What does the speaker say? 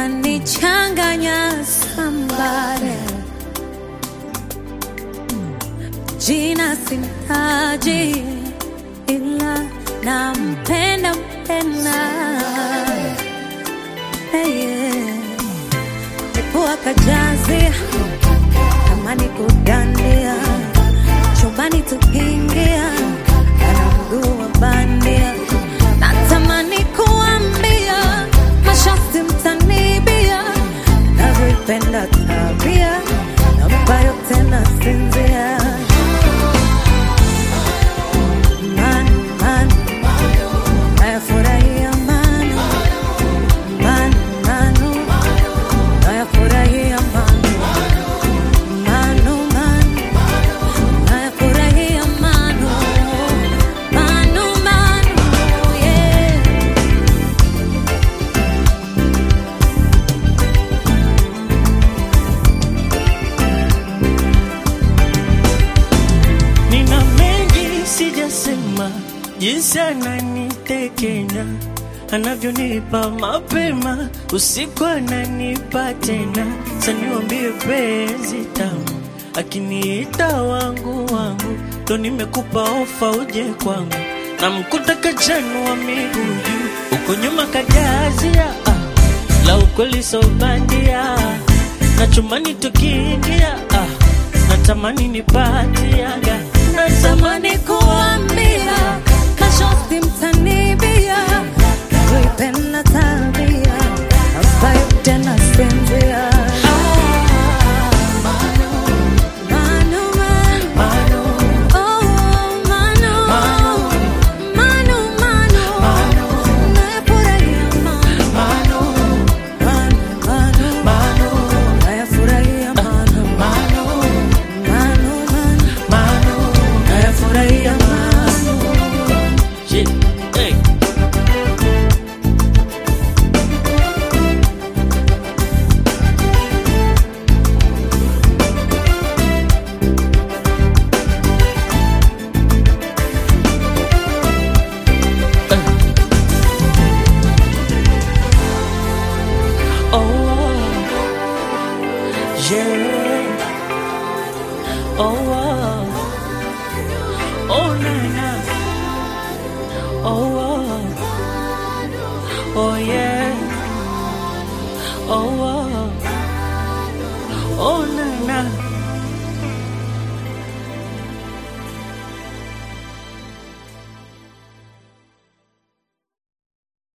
kanichanganya sambare jina sintaji ila nampenda mpenda hey, yeah. Nipua kajazia kama ni kudandia chumbani tukiingia ana mguu wa bandia natamani kuambia mashasti mtanibia navyoipenda tabia ambayo tena sinzia manu manu nayafurahia manu manu manu nayafurahia manu manu manu nayafurahia manu manu manu yeah. Nina mengi sijasema, jinsi ananitekenya, anavyonipa mapema, usiku ananipa tena. Saniwambie penzi tamu, akiniita wangu wangu, ndo nimekupa ofa uje kwangu, namkuta kachanu wa miguu juu, uko nyuma kajazia ah, la ukweli so bandia, na chumani tukiingia ah, natamani nipatiaga natamani kuambia mashosti mtanibia kuipenda tabia ambayo tena sinzia Manu, manu. Oh, manu. Manu, manu. Nayafurahia manu. Manu, manu. Nayafurahia manu. Manu, manu. Nayafurahia manu. Shit, hey. Oh, yeah. Oh, oh, oh, na na. Oh, oh, oh, yeah. Oh, oh, oh, na na.